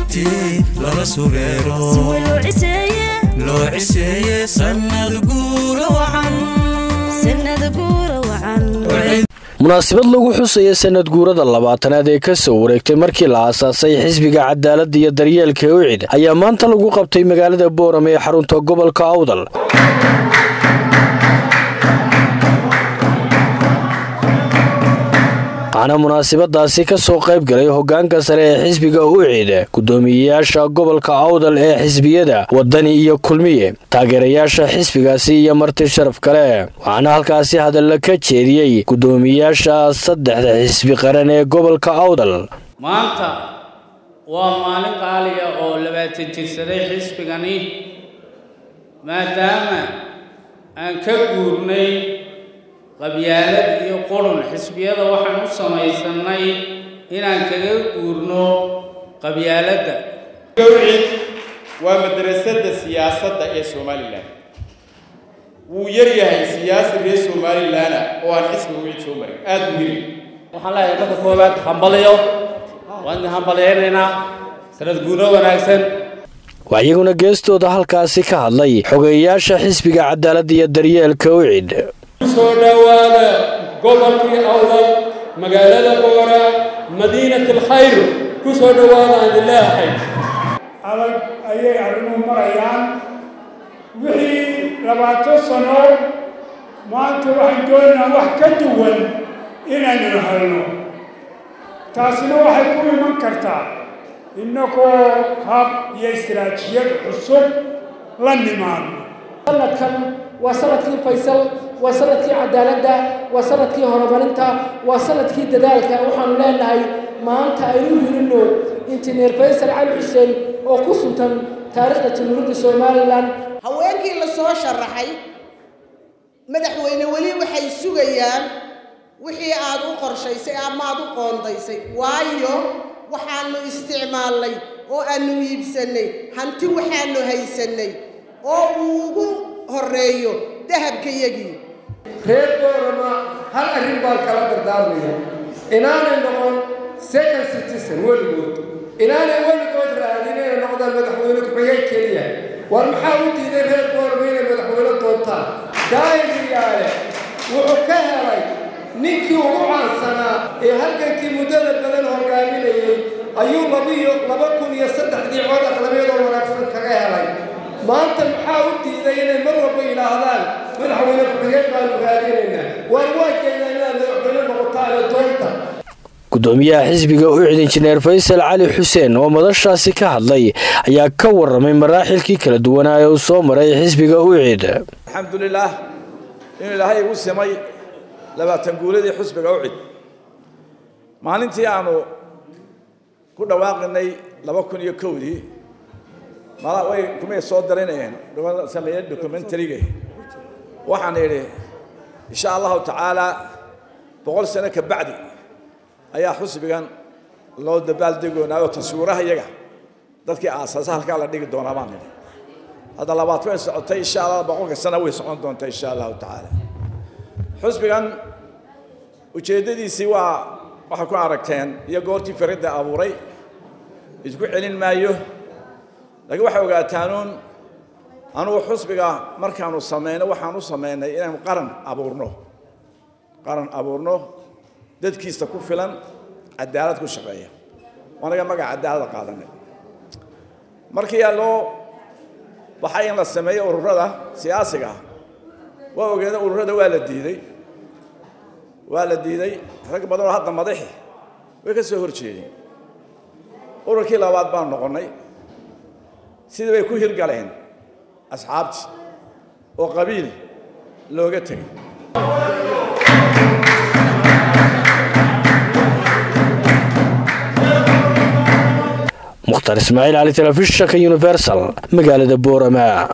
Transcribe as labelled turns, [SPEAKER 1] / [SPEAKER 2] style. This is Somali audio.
[SPEAKER 1] suugtii lala sureero loo ciseeye sannad guura wacan
[SPEAKER 2] munaasabad lagu xusaya sanad guurada labaatanaad ee ka soo wareegtay markii la aasaasay xisbiga cadaaladda iyo daryeelka ucid ayaa maanta lagu qabtay magaalada boorame ee xarunta gobolka awdal waxaana munaasabadaasi ka soo qayb galay hogaanka sare ee xisbiga ucid gudoomiyeyaasha gobolka awdal ee xisbiyada wadani iyo kulmiye taageerayaasha xisbigaasi iyo marti sharaf kale waxaana halkaasi hadalla ka jeediyey gudoomiyeyaasha saddexda xisbi qaran ee gobolka awdal
[SPEAKER 3] maanta waa maalin qaaliya oo labaatan jirsaday xisbigani maadaama aan ka guurnay qabyaalad iyo qurun xisbiyada waxaan u samaysannay inaan kaga guurno qabyaaladda
[SPEAKER 4] gawcid waa madrasadda siyaasadda ee somalilan wuu yar yahay siyaasi reer somalilana oo aan xisbiga wicid soo marin aada u yiri
[SPEAKER 3] waxaan leeyahay marka koowaad hambaliyo waan idin hambalyaynaynaa sanad guuro wanaagsan
[SPEAKER 2] waa iyaguna geestooda halkaasi ka hadlay xogeeyayaasha xisbiga cadaaladda iyo daryeelka ucid
[SPEAKER 5] soo dhowaada gobolkii awdal magaalada boora madiinat alkhayr ku soo dhowaada aan idin leeyahay
[SPEAKER 6] adag ayay arrimuhu marayaan wixii labaatan sano maanta waxaan doonaynaa wax ka duwan inaynu helno taasina waxay ku iman kartaa innagoo hab iyo istiraatijiyad cusub la nimaadno
[SPEAKER 7] sanadkan waa sanadkii faysal waa sanadkii cadaaladda waa sanadkii horumarinta waa sanadkii dadaalka waxaanu leenahay maanta aynu hirinno injineer faysal cali xuseen oo ku suntan taariikhda jamhuuriyadda somalilan
[SPEAKER 8] haweenkii la soo sharaxay madaxweyne weli waxay sugayaan wixii aad u qorshaysay ama aad u qoondaysay waayo waxaanu isticmaalnay oo aanu iibsannay hanti waxaanu haysannay oo uu ugu horreeyo dahabkayagii
[SPEAKER 5] reer boorama hal arrin baan kala dardaarmaya inaanay noqon second citizen weligood inaanay weligood raadin inay noqdaan madaxweyne ku-xigeen keliya war maxaa u diiday reer boorama inay madaxweyne doontaan daayiriyaale wuxuu ka helay ninkii ugu caansanaa ee halgankii muddada badan hogaaminayay ayuu labiyo laba kun iyo saddexdii cod aqlabiyadoo wanaagsan kaga helay maanta maxaa u diiday inay mar walba yidhaahdaan madaxweyne ku-xigeen baanu raadinaynaa waar waa jeedaan inaad madaxweyne noqotaane doonta
[SPEAKER 2] gudoomiyaha xisbiga ucid injineer faysal cali xuseen oo madashaasi ka hadlay ayaa ka waramay maraaxilkii kala duwanaa ee uu soo maray xisbiga ucid
[SPEAKER 9] alxamdulilaah inuu ilaahay igu simay labaatan guuladii xisbiga ucid maalintii aanu ku dhawaaqinay laba kun iyo kowdii mala way kumay soo darinayeen sameeyeen documentariga waxaan idhi insha allahu tacaala boqol sano ka bacdi ayaa xusbigan loo dabaaldegoonaayo taswiiraha iyaga dadkii aasaasa halkaa la dhigi doonaa baan idhi hadda labaad way socotay insha allah boqolka sana way socon doontaa insha allahu tacaala xusbigan ujeeddadiisii waa waxay ku aragteen iyo goortii faridda abuuray isku celin maayo laakiin waxay ogaataanuun anugu xusbiga markaanu samayno waxaan u samaynay inaanu qaran abuurno qaran abuurno dadkiisa ku filan cadaalad ku shaqeeya anaga magaca cadaalada qaadanay markii loo baxay in la sameeyo ururada siyaasiga ah waa ogeeda ururada waa la diiday waa la diiday rag badan oo hadda madaxi way ka soo hor jeedeen ururkii labaad baan noqonnay sidii bay ku hirgaleen asxaabtii oo qabiil looga tegay
[SPEAKER 2] mukhtar ismaaciil cali telefishinka universal magaalada boorama